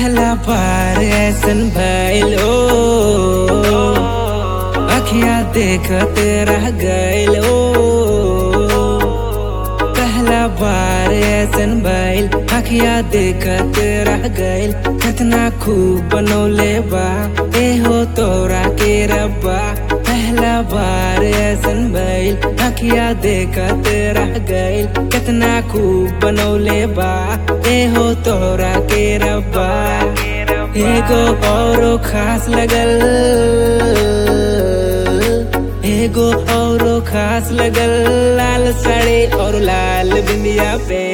पहला बार ऐसन भइल ओ अखिया देखते रह गइल ओ पहला बार ऐसन भइल अखिया देखते रह गइल कितना खूब बनौले बा ए हो तोरा के रब्बा पहला बार ऐसन भइल अखिया देखते रह गइल कितना खूब बनौले बा ए हो तोरा के रब्बा एगो औरो खास लगल एगो औरो खास लगल लाल साड़ी और लाल बिंदिया पे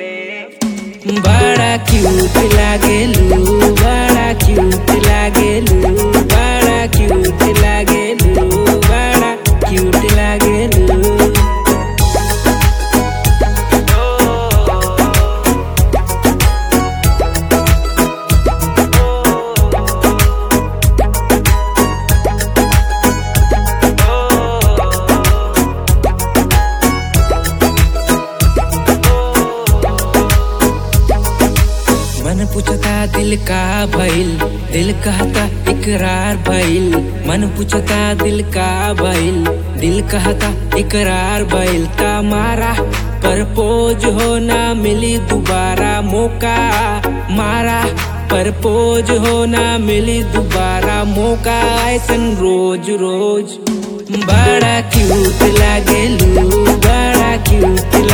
बड़ा क्यूट लागेलू बड़ा क्यूट लागेलू बड़ा क्यूट लागेलू बड़ा क्यूट लागेलू मन पूछता दिल का भइल दिल कहता इकरार भइल मन पूछता दिल का भइल दिल कहता इकरार भइल ता मारा परपोज हो ना मिली दोबारा मौका मारा परपोज हो ना मिली दोबारा मौका ऐसन रोज रोज बड़ा क्यूट लागेलू बड़ा क्यूट